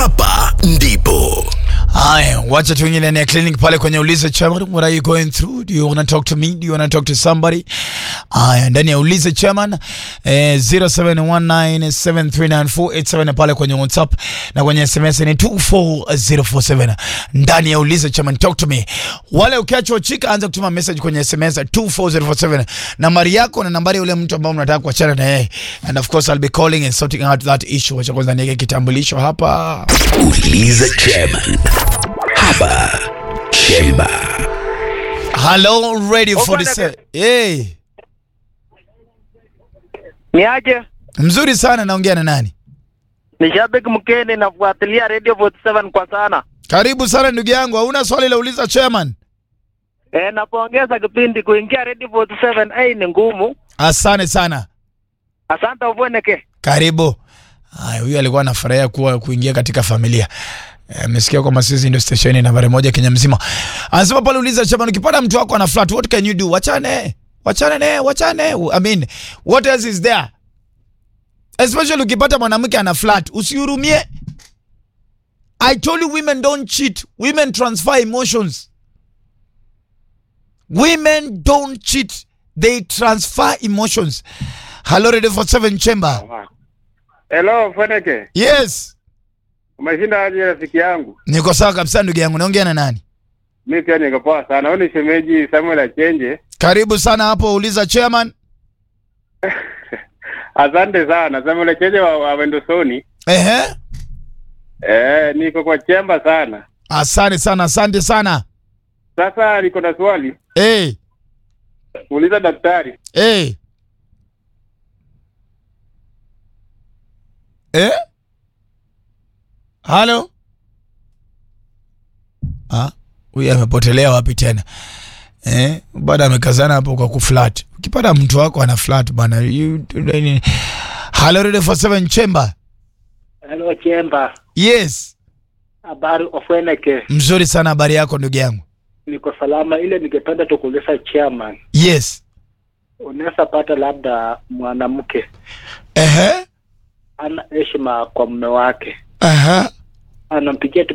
hapa ndipo Haya, wacha tuingie ndani ya clinic pale kwenye ulize chairman, what are you going through? Do you want to talk to me? Do you want to talk to somebody? Haya, ndani ya ulize chairman eh, 0719739487 pale kwenye WhatsApp na kwenye SMS ni 24047. Ndani ya ulize chairman, talk to me. Wale ukiachwa chika, anza kutuma message kwenye SMS 24047. Nambari yako na nambari ya yule mtu ambao mnataka kuachana na yeye. And of course I'll be calling and sorting out that issue. Wacha kwanza niweke kitambulisho hapa. uliza chairman hapa chemba Hello, ready for the set. Hey. Ni aje? Mzuri sana naongea na nani? Ni Shabik Mkeni, nafuatilia Radio 47 kwa sana. Karibu sana ndugu yangu. Hauna swali la uliza chairman? E, napongeza kipindi kuingia Radio 47 ai ni ngumu. Asante sana. Asante Uvweneke. Karibu. Haya, huyu alikuwa anafurahia kuwa kuingia katika familia. Eh, Amesikia kwamba sisi ndio stesheni nambari moja Kenya mzima. Anasema pale uliza chairman, ukipata mtu wako ana flat, what can you do? Wachane. Wachane naye, wachane. I mean, what else is there? Especially ukipata mwanamke ana flat, usihurumie. I told you women don't cheat. Women transfer emotions. Women don't cheat. They transfer emotions. Hello, Radio 47 Chamber. Hello, Feneke. Yes. Umeshinda aje rafiki yangu? Niko sawa kabisa ndugu yangu. Naongea na nani? Mi pia niko poa sana. Huyu ni shemeji Samuel Achenje. Karibu sana hapo uliza chairman. Asante sana. Samuel Achenje wa, wa Wendosoni. Ehe. Eh, niko kwa chemba sana. Asante sana, asante sana. Sasa niko na swali. Eh, Uliza daktari. eh. Eh? Halo? Ah, huyu amepotelea wapi tena? Eh, bado amekazana hapo kwa kuflat. Ukipata mtu wako ana flat bana. You Hello Radio 47 Chamber. Hello Chemba. Yes. Habari Uvweneke. Mzuri sana habari yako ndugu yangu. Niko salama ile ningependa tukuuliza chairman. Yes. Unaweza pata labda mwanamke Ehe. ana heshima kwa mume wake. Aha. Anampigia tu